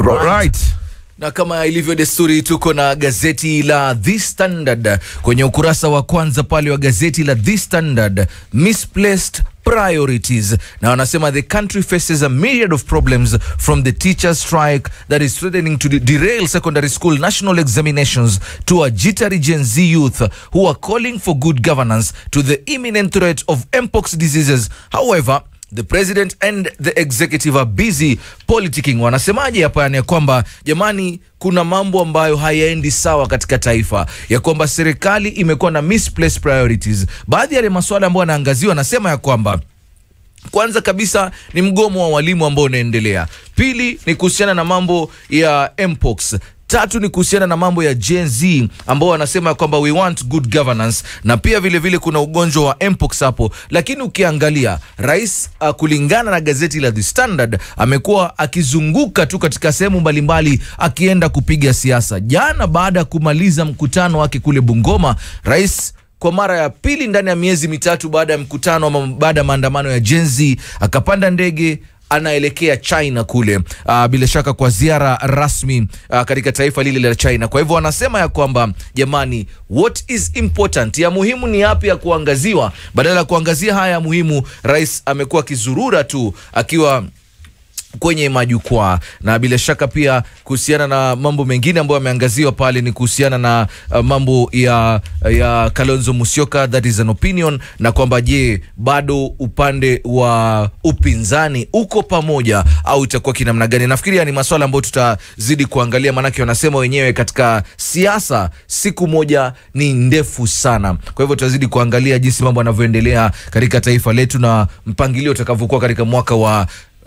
Right. na kama ilivyo desturi tuko na gazeti la The Standard kwenye ukurasa wa kwanza pale wa gazeti la The Standard, misplaced priorities na wanasema the country faces a myriad of problems from the teachers strike that is threatening to de- derail secondary school national examinations to a jittery Gen Z youth who are calling for good governance to the imminent threat of mpox diseases however the president and the executive are busy politicking. Wanasemaje hapa? Yani ya kwamba jamani, kuna mambo ambayo hayaendi sawa katika taifa, ya kwamba serikali imekuwa na misplaced priorities. Baadhi ya yale masuala ambayo yanaangaziwa, anasema ya kwamba kwanza kabisa ni mgomo wa walimu ambao unaendelea. Pili ni kuhusiana na mambo ya mpox. Tatu ni kuhusiana na mambo ya Gen Z ambao wanasema ya kwamba we want good governance, na pia vile vile kuna ugonjwa wa mpox hapo. Lakini ukiangalia rais uh, kulingana na gazeti la The Standard amekuwa akizunguka tu katika sehemu mbalimbali akienda kupiga siasa. Jana baada ya kumaliza mkutano wake kule Bungoma, rais kwa mara ya pili ndani ya miezi mitatu baada ya mkutano ama baada ya maandamano ya Gen Z akapanda ndege anaelekea China kule, uh, bila shaka kwa ziara rasmi uh, katika taifa lile la China. Kwa hivyo wanasema ya kwamba jamani, what is important, ya muhimu ni yapi ya kuangaziwa, badala ya kuangazia haya ya muhimu, rais amekuwa akizurura tu akiwa kwenye majukwaa na bila shaka pia kuhusiana na mambo mengine ambayo yameangaziwa pale ni kuhusiana na uh, mambo ya ya Kalonzo Musyoka, that is an opinion, na kwamba je, bado upande wa upinzani uko pamoja au itakuwa kinamna gani? Nafikiri haya ni maswala ambayo tutazidi kuangalia, maanake wanasema wenyewe katika siasa siku moja ni ndefu sana. Kwa hivyo tutazidi kuangalia jinsi mambo yanavyoendelea katika taifa letu na mpangilio utakavyokuwa katika mwaka wa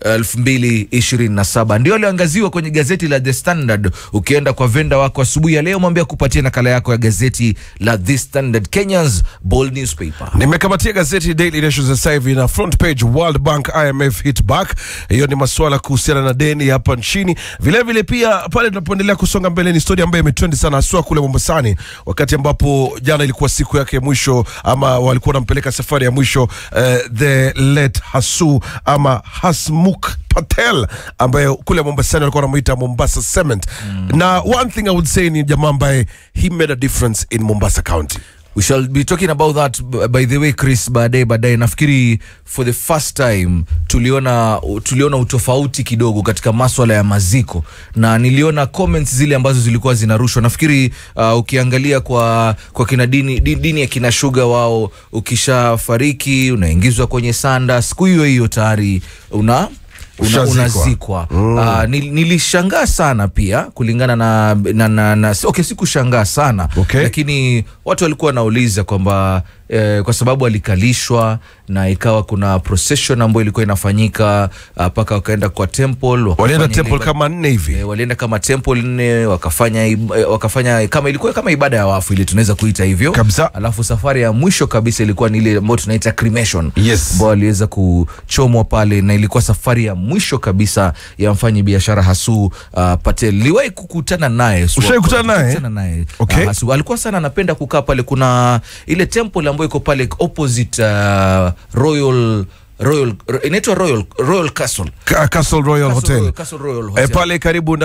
2027 ndio alioangaziwa kwenye gazeti la The Standard. Ukienda kwa venda wako asubuhi ya leo, mwambia kupatia nakala yako ya gazeti la The Standard, Kenya's bold newspaper. Nimekamatia gazeti Daily Nation sasa hivi na front page World Bank IMF hit back. Hiyo ni masuala kuhusiana na deni hapa nchini. Vile vile pia pale tunapoendelea kusonga mbele ni story ambayo imetrendi sana haswa kule Mombasani, wakati ambapo jana ilikuwa siku yake ya mwisho ama walikuwa wanampeleka safari ya mwisho eh, the late Hasu ama Hasmuk Patel ambaye kule Mombasani walikuwa wanamuita Mombasa Cement. Na one thing I would say ni jamaa ambaye he made a difference in Mombasa County. We shall be talking about that b- by the way Chris, baadaye baadaye. Nafikiri for the first time tuliona tuliona utofauti kidogo katika maswala ya maziko, na niliona comments zile ambazo zilikuwa zinarushwa. Nafikiri uh, ukiangalia kwa kwa kina dini, dini, dini ya kina Shuga, wao ukishafariki unaingizwa kwenye sanda, siku hiyo hiyo tayari una una, Ushazikwa. unazikwa mm. uh, nil, nilishangaa sana pia kulingana na, na, na, na okay, sikushangaa sana Okay. lakini watu walikuwa wanauliza kwamba eh, kwa sababu alikalishwa na ikawa kuna procession ambayo ilikuwa inafanyika mpaka wakaenda kwa temple wakafanya Walienda ile temple ibada- kama nne hivi. Eh, walienda kama temple nne wakafanya ib- eh, wakafanya kama ilikuwa kama ibada ya wafu ile tunaweza kuita hivyo Kabisa. alafu safari ya mwisho kabisa ilikuwa ni ile ambayo tunaita cremation Yes. ambao aliweza kuchomwa pale na ilikuwa safari ya mwisho kabisa ya mfanyi biashara Hasu uh, Patel. Niliwahi kukutana naye Swap- Ushawahi kukutana naye? kukutana naye Okay. uh, Hasu alikuwa sana anapenda kukaa pale. Kuna ile temple ambayo iko pale opposite uh, Royal Royal inaitwa Royal Royal Castle Ka- Castle Royal Castle Hotel. Royal, Castle Royal Eh, Hotel. pale karibu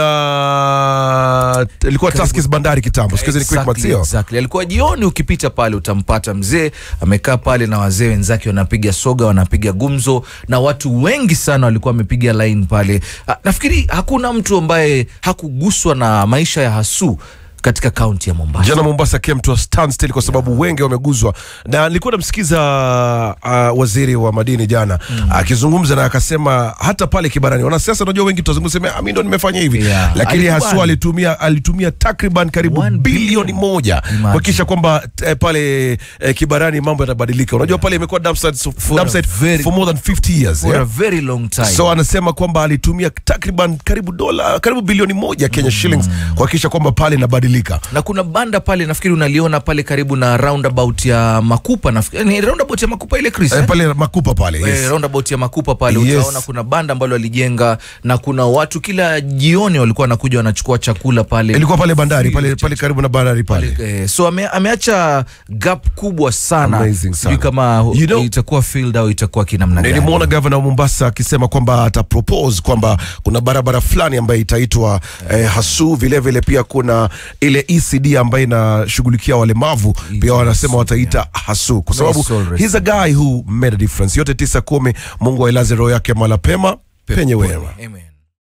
na ilikuwa Tuskys bandari kitambo siku hizi ni Quickmart Exactly, sio exactly. Alikuwa jioni, ukipita pale utampata mzee amekaa pale na wazee wenzake wanapiga soga, wanapiga gumzo, na watu wengi sana walikuwa wamepiga line pale. Ah, Nafikiri hakuna mtu ambaye hakuguswa na maisha ya Hasu katika kaunti ya Mombasa. jana Mombasa came to a standstill kwa sababu wengi wameguzwa, na nilikuwa namsikiza uh, waziri wa madini jana akizungumza na akasema hata pale Kibarani wanasiasa, unajua wengi tutazungumza sema "Ah, mimi ndo nimefanya hivi Yeah. lakini Alikubali. haswa alitumia alitumia takriban karibu One bilioni billion. moja Imagine. kuhakikisha kwamba eh, pale eh, Kibarani mambo yanabadilika. Unajua pale imekuwa dump site so- For a dump site very- for more than 50 years For yeah? a very long time. so anasema kwamba alitumia takriban karibu dola karibu bilioni moja Kenya shillings kuhakikisha kwamba pale inabadilika kubadilika na kuna banda pale nafikiri unaliona pale karibu na roundabout ya makupa nafikiri ni roundabout ya makupa ile Chris eh, eh? pale makupa pale Eh, yes. roundabout ya makupa pale Yes. utaona kuna banda ambalo alijenga na kuna watu kila jioni walikuwa wanakuja wanachukua chakula pale ilikuwa pale bandari Free pale, of pale karibu na bandari pale Eh, so ame, ameacha gap kubwa sana Amazing sana. sijui kama You know- itakuwa field au itakuwa kinamna gani nilimwona gavana wa mombasa akisema kwamba atapropose kwamba kuna barabara fulani ambayo itaitwa eh, hasu vilevile vile pia kuna ile ecd ambayo inashughulikia walemavu pia wanasema wataita hasu kwa sababu soul rest. he's a guy who made a difference yote tisa kumi mungu ailaze roho yake mala pema penye wema Amen.